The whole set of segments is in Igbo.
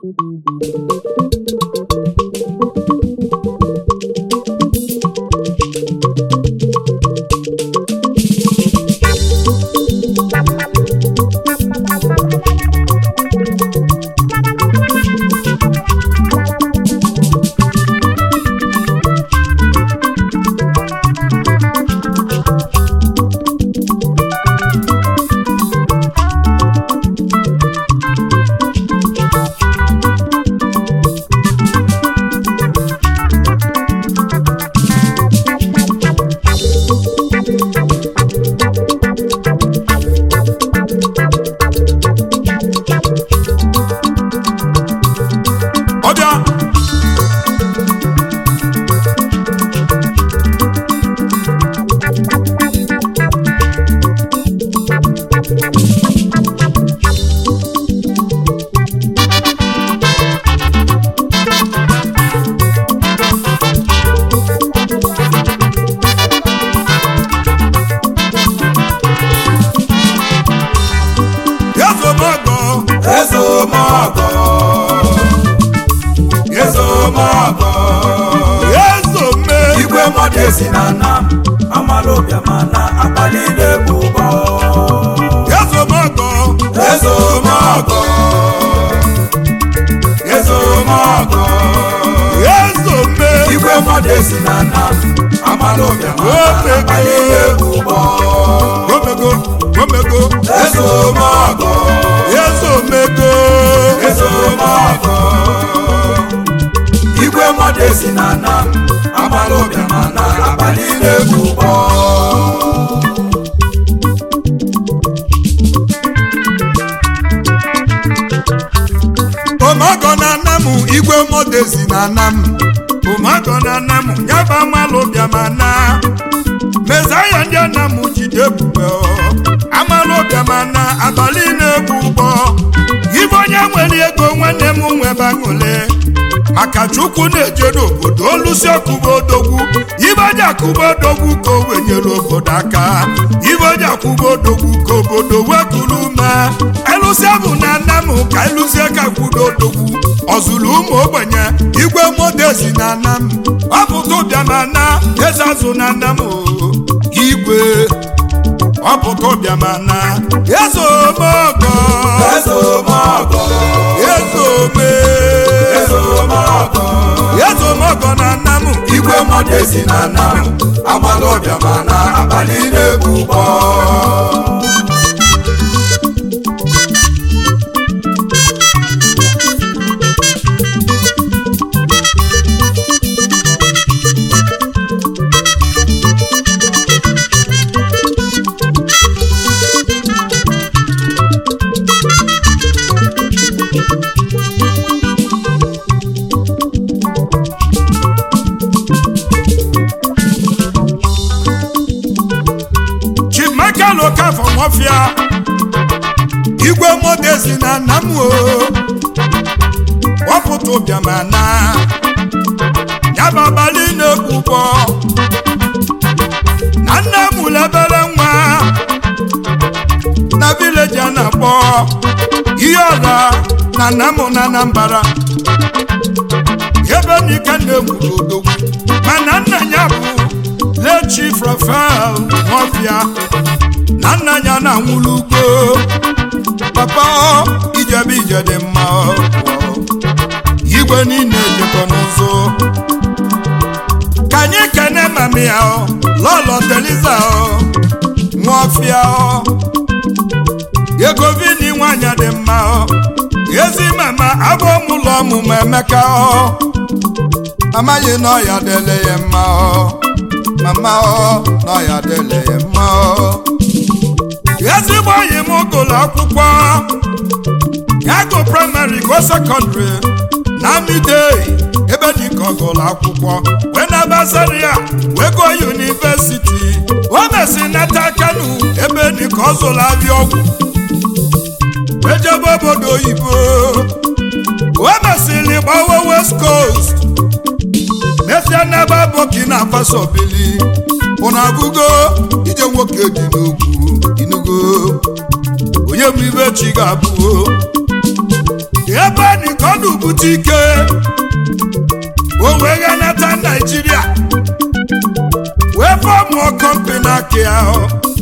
ọbịa ezomogo Ezomogo Ezomogo ezome Igwe mmadụ esi na nna m Amala obiama na abalị na-egbu ụgbọ ezomogo Ezomogo Ezomogo ezome Igwe mmadụ esi na nna m Amala obiama na abalị na-egbu ụgbọ omego omego Ezomogo ezomego Ezomogo Igwe mmadụ esi na nna m Amala obiama na abalị na-egbu ụgbọ omago na nna m igwe modezi na nna m omago na nna m nyaba amalụ bịama na mezaya ndị nna m jide ebube o. amalụ bịama na abalị na-egbu ụgbọ ibe onye nwere ego nwanne m nwebe aṅụle maka chukwu na-eje n'obodo olusi ọkụba odogwu ibe onye akụba odogwu ka o wenyere obodo aka ibe onye akwụba odogwu ka obodo wekuru ume elụsia bụ na nna m ka elụzie ka kwudo odogwu ọzụrụ ụmụ ogbenye igwe modezi na nna m ọpụta ụbịama na eze azụ na nna m o. igwe ọpụta ụbịama na eze omeọgọ Ezomogo eze ome Ezomogo eze omeọgọ na nna m Igwe mmadụ esi na nna m Amala obiama na abalị na-egbu ụgbọ chief michael okafọ nwọfịa igwe modezi na nna m o wapụta ụbịama na yaba abalị na-ekwukpọ na nna m lebere nwa na vileji a na-akpọ ihe ọra na nna m na anambara ebe n'ike na-egburu odogwu mana nna ya bụ le chief rafael nwọfịa na nna ya na-anwụrụ ugbo papa ọ, ijebe ije dị mma ọ, ọ. igwe niile jekọ n'ụzọ ka anyị kene mami ya ọ, lọlọ teliza ọ, nwọfịa ọ. ego vini nwanyị dị mma ọ. ezi mama abụ ụlọ ọmụmụ emeka ọ amaghị na ọya dele ya mma ọ mama ọ na ọya dele ya mma ọ ezigbo enyi m gụrụ akwụkwọ ya gụ praịmarị go sekọndịrị na midei ebe dịka ọ gụrụ akwụkwọ wee na basaria wee gụọ yunivesiti o mesi nata kanu ebe dịka ọ zụrụ abịa ọgwụ ejebe obodo oyibo o mesịrị gbawa west coast mesia n'ebe burkina faso bili ụna abụgo ije nwoke dị n'ugwu inugo onye bụ ibe chi ga-abụ ebe nikodu bụ pụta ike o wee ghanata naijiria wee fọmụọ kọmpani aka ahụ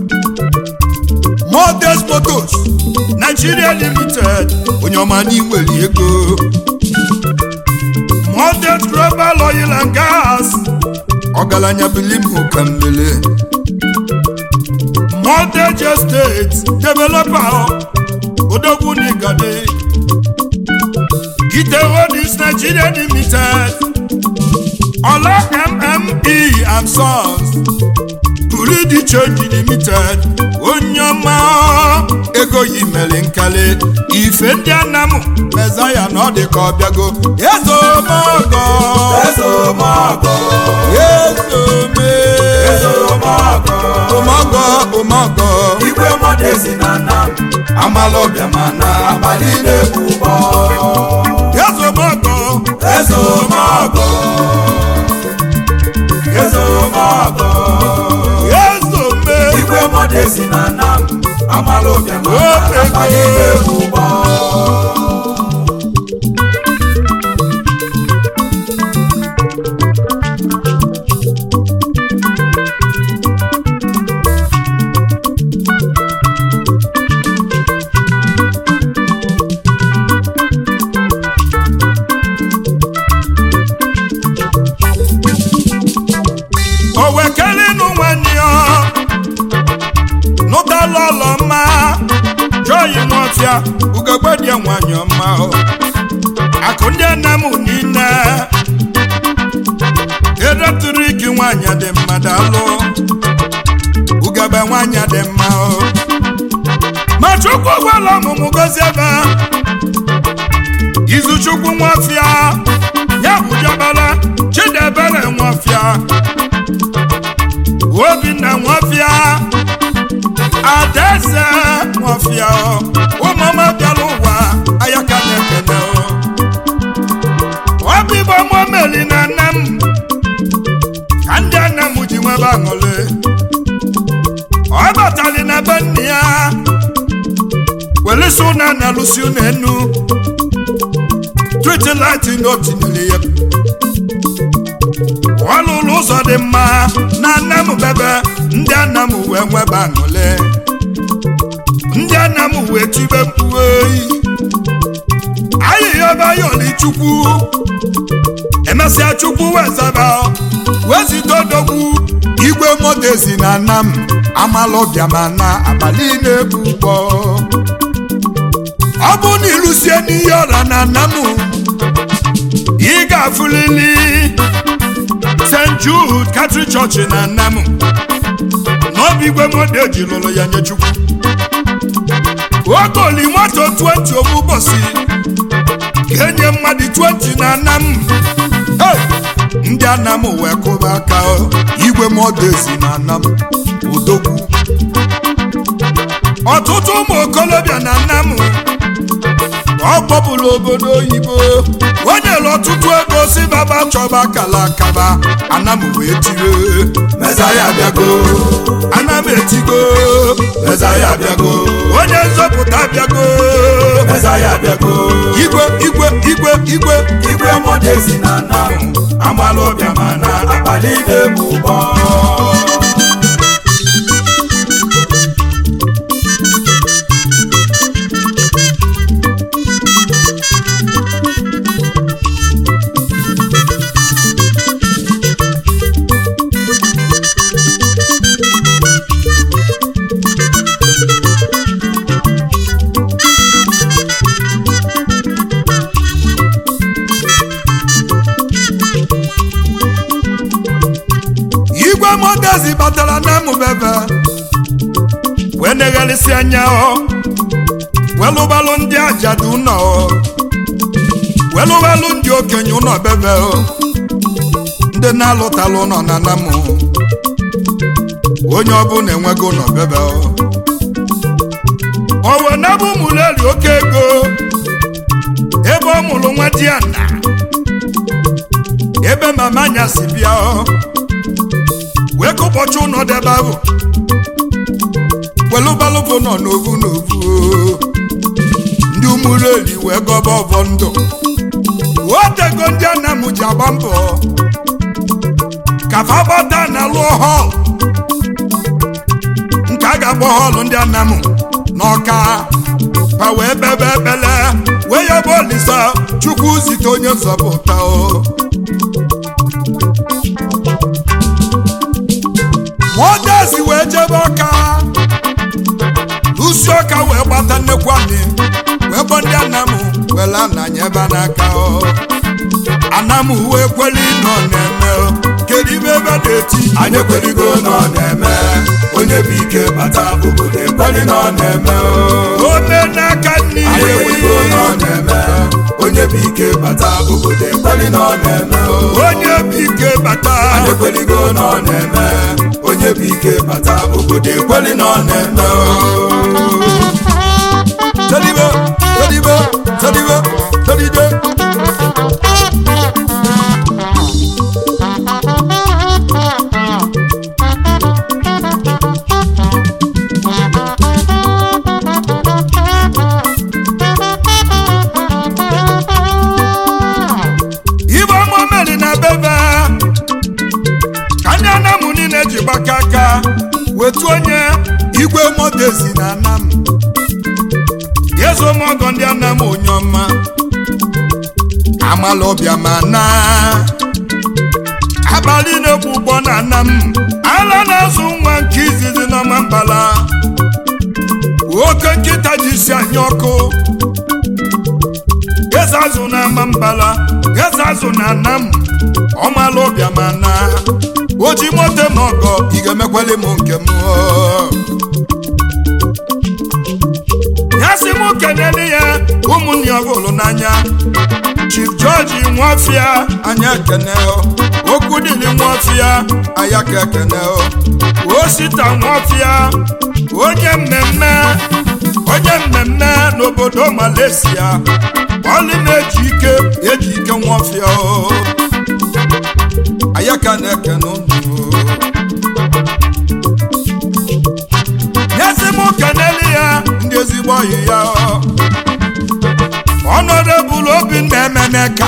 Modest Motors Nigeria Limited onye ọma n'inwere ego Modest Global Oil and Gas ọgaranya bilimụ ka mmele Modest Estate Developer odogwu n'igade Gite Holdings Nigeria Limited Ola MME and Sons Buru di Change Limited onye ọma ego yi mere nkali ife ndị anamụ mezaya na ọ dị ka ọ bịago ezomogo Ezomogo, ezome Ezomogo, omogo omogo igwe mọdezi na nam, amalọbịa mana abalị na-egbu ụgbọ. ezomogo Ezomogo, Ezomogo, ezome igwe mọdezi na nam, amalọbịa mana Ofe abalị na-egbu ụgbọ. o wekelinu nwanne ya nụtala ụlọ mma joyi nwọfịa ugogbedie nwanyị ọma o. akụ ndị nne m niile eletrik nwanyị dị mma dalụ ugebe nwanyị dị mma o ma chukwu gwala ọmụmụ gozi ebe izuchukwu nwọfịa ya bụ jabala chidebere nwọfịa obinna nwọfịa adaeze nwọfịa ụmụọma bịara ụwa ayaka na-ekene ọbịbọ mụmeli na nne m ka ndị nne m ji nwebe aṅụrị ọ batali na be nne ya welisi ụna na lụsi ụna enu tritilati na o tinyere ya ọ lụrụ ụzọ dị mma na nne m bebe ndị nna m wee nwebe aṅụle ndị nna m wee tibe mkpu oyi ayịya ebe ya oli chukwu emesịa chukwu wee zaba wee zite odogwu igwe modezi na nna m amalọbịa ma na abalị na-ebu ụgbọ ọ bụ na ịlụsie n'ihe ọra na nna m ị ga-afụlili st jude katrik chọọchị na nna m n'obi igwe mode ji lụrụ ya nye chukwu ogoli moto 20 obu ụbọchị ga-enye mmadụ 20 na nna m Hey! ndị anam wee kụba aka o, igwe modezi na nna m udogwu ọtụtụ ụmụ okolobịa na nna m ọ kpọpụrụ obodo oyibo o nyere ọtụtụ ego si baba chọba kala akaba ana m wee tire Mezaya abịago, ana m etigo Mezaya abịago, onye nzọpụta bịago Mezaya abịago. igwe igwe igwe igwe igwe mọdezi na nam amalọbịa mana abalị na-egbu ụgbọ igwe modezi batara na mụbebe wee negharịsị anya ọ welụbalụ ndị ajadu ụlọ ọ welụbalụ ndị okenye ụlọ bebe ọ ndị na-alụtalụ ụlọ na namụ onye ọbụla enwego ụlọ bebe ọ owe nabụ mụleri oke ego ebe ọ mụrụ nwa di ya na ebe mama anya si bịa ọ wee kụpọcha ụlọ debe ahụ welụbalụbụ nọ n'ovu n'ovu o. ndị ụmụreli wee gọba ọbọ ndụ otego ndị anam ji agba mbọ ka fa gbata na lụọ họl nke a ga-agba họlụ ndị anam n'ọka pa wee bebe ekpele wee ya bụ olisa chukwu zite onye nzọpụta o nwadezi wee jebe ọka usi ọka wee gbata nnekwu anyị wee gbọ ndị anamụ were ananya ebe n'aka o anamụ wee kweli nọ na-eme o kedu ibe ebe na-eti anyị ekweligo na ọ na-eme onye bụ ike bata obodo ekweli na ọ na-eme o. ome n'aka nne anyị ekweligo na ọ na-eme onye bụ ike bata obodo ekweli na ọ na-eme o. onye bụ ike bata anyị ekweligo na ọ na-eme onye bụ ike bata obodo ekweli na ọ na-eme o. telibe telibe telibe telide ibe ọma meri na bebe ka ndị anamụ niile ji gbaka aka wetu onye igwe modezi na anam yezo mọgọ ndị anam onye ọma amala ọbịa ma na abalị na-egbu ụgbọ na anam ala na-azụ nwa nke izizi n'ọma mbala oke nkịta ji isi anya ọkụ eze azụ na ama mbala eze azụ na anam ọmala ọbịa ma na oji moto m ọgọ ị ga-emekwali m nke m o. ya sị m kenele ya ụmụnne ọbụlụ n'anya chief george nwafịa anya ekene o. okwu dịrị nwafịa anya ka ekene o. osita nwafịa onye mmemme onye mmemme n'obodo malaysia ọlị na-eji ike eji ike nwafịa o. anya ka na-ekene unu o. nyezi m kenele ya ndị ezigbo ọyị ya ọnọdebụl obi na-emeneka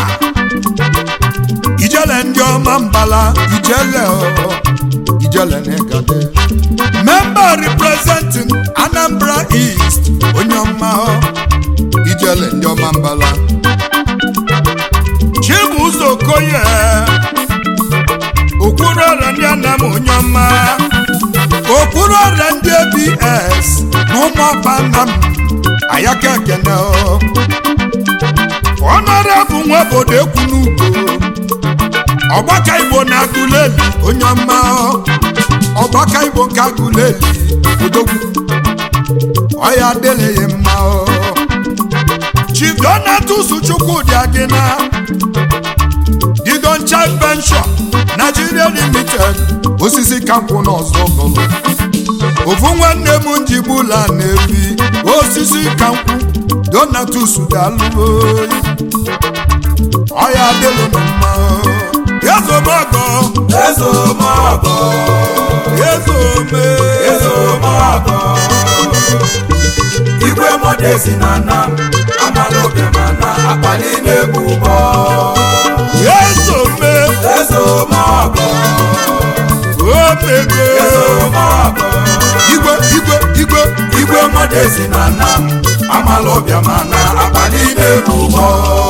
ijele ndị ọma mbala ijele o, ijele na-egade memba representing anambra east onye ọma o, ijele ndị ọma mbala chibuzo okoye okwuru ọrịa ndị anam onye ọma okpuru ọrịa ndị abs na ụmụọba nna m ayaka ekene o. ọnọrọbụ nwa obodo ekwu n'ugbo ọgbaka igbo na agụleli onye ọma o. ọgbaka igbo nke agụleli odogwu ọya adịlịghị mma o. chief donatus chukwudị agịna didon child pension nigeria limited osisi kakwụ n'ọzọ gọlụ ofu nwanne m njigbula na-ebi osisi kankwụ donatus dalụoyi ọya adịlụ m mma ezomọgọ ezomọgọ ezome ezomọgọ igwe modezi na nam amala ọbịa ma na akpali na-egbu ụgbọ ezome ezomọgọ omego ezomọgọ igwe igwe igwe igwe modezi na nam amala ọbịa ma na akpali na-egbu ụgbọ